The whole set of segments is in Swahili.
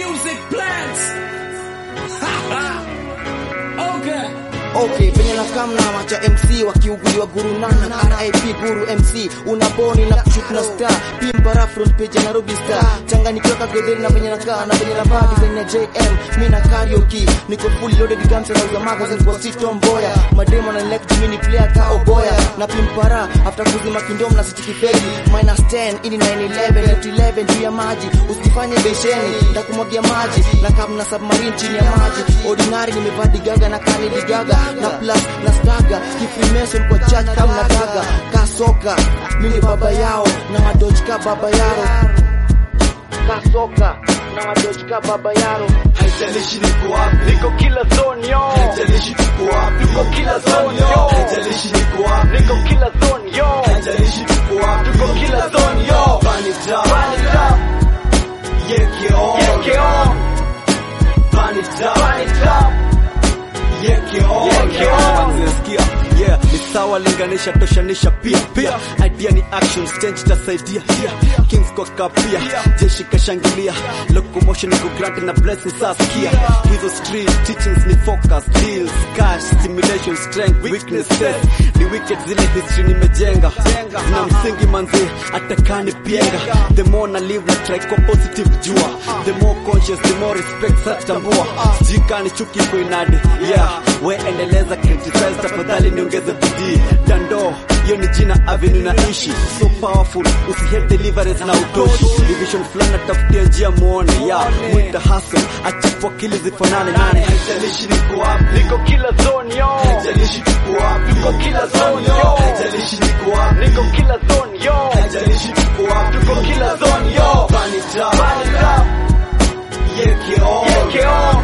music plants. okay. Okay, penye na kamna macha MC wakiuguliwa guru nana RIP guru MC unaboni na kushoot na star pimpara front page ya Nairobi star changanyikiwa kagedheri na penye nakaa na penye navaa design ya JM mi na karaoke niko fully loaded guns na uza magazine kwa street tomboya mademo na elect mini player ka oboya na pimpara after kuzima kingdom na city kifegi minus 10 ini 911 net 11 juu ya maji usifanye besheni ndakumwagia maji na kamna submarine chini ya maji ordinary nimevaa digaga na kani digaga na plus na staga kifrimason kwa church kama na daga kasoka mimi baba yao na wadojka baba yao kasoka na wadojka baba yao haijalishi niko wapi Niko kila zone yo, haijalishi tuko wapi tuko kila zone yo, haijalishi niko wapi niko kila zone yo, haijalishi tuko wapi tuko kila zone yo. Burn it down Burn it up, yeke on yeke on, Burn it down burn it up, yeke on yeke on. Zinasikia, yeah, ni sawa linganisha toshanisha pia pia idea ni action stage tasaidia yeah. kings kwa kapia jeshi kashangilia locomotion iko grant na blessing saskia hizo street teachings ni focus deals cash stimulation strength weaknesses ni wicked zile history nimejenga na msingi manzi atakani pienga the more na live na try kwa positive jua the more conscious the more respect satambua sijikani chuki kuinadi yeah we endeleza criticize tafadhali niongeze bidii dando hiyo ni jina avenue naishi so powerful usihate deliverance na utoshi division fulani natafutia njia muone yeah mwita hustle achapo akili zifanane nane haijalishi niko wapi Niko kila zone yo, haijalishi tuko wapi tuko kila zone yo, haijalishi niko wapi niko kila zone yo, haijalishi tuko wapi tuko kila zone yo. Burn it down Burn it up, yeke on yeke on,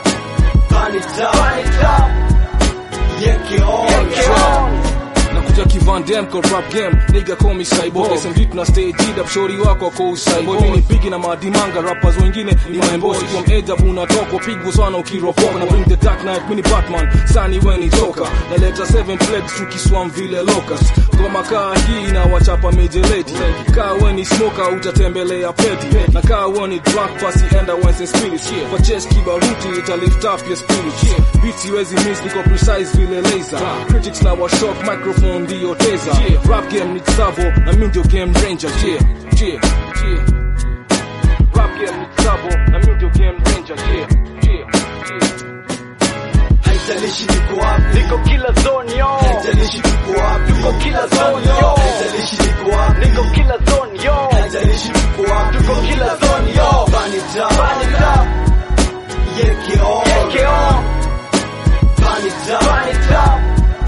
Burn it down burn it up, yeke on yeke on. nakuja kivan dem kwa rap game nigga call me cyborg SMG tuna stay G'd up shori wako kwa cyborg mimi pigi na madimanga rappers wengine ni maembosi kwa edge up unatoka pigwa sana ukiropoka na bring the dark knight mini batman sani when he toka naleta seven plagues tukiswam vile locust ngoma kaa hii na wachapa major lady kaa when smoker utatembelea peti na kaa when ni drunk basi enda wines and spirits kwa chest kibaruti ita lift up your spirit beats siwezi miss niko precise vile laser critics na wa shock microphone ndio teza rap game ni savo na mimi ndio game ranger yeah yeah yeah rap game ni savo na mimi ndio game ranger yeah yeah yeah haijalishi niko wapi Niko kila zone yo, haijalishi tuko wapi tuko kila zone yo, haijalishi niko wapi niko kila zone yo, haijalishi tuko wapi tuko kila zone yo. Burn it down Burn it up, yeke on yeke on, Burn it down burn it up,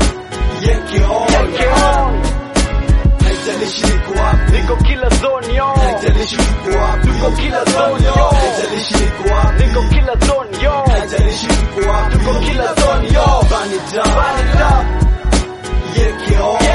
yeke on yeke on. haijalishi niko wapi Niko kila zone yo, haijalishi tuko wapi tuko kila zone yo, haijalishi niko wapi niko kila zone yo, haijalishi tuko wapi tuko kila zone yo. Burn it down Burn it up, yeke on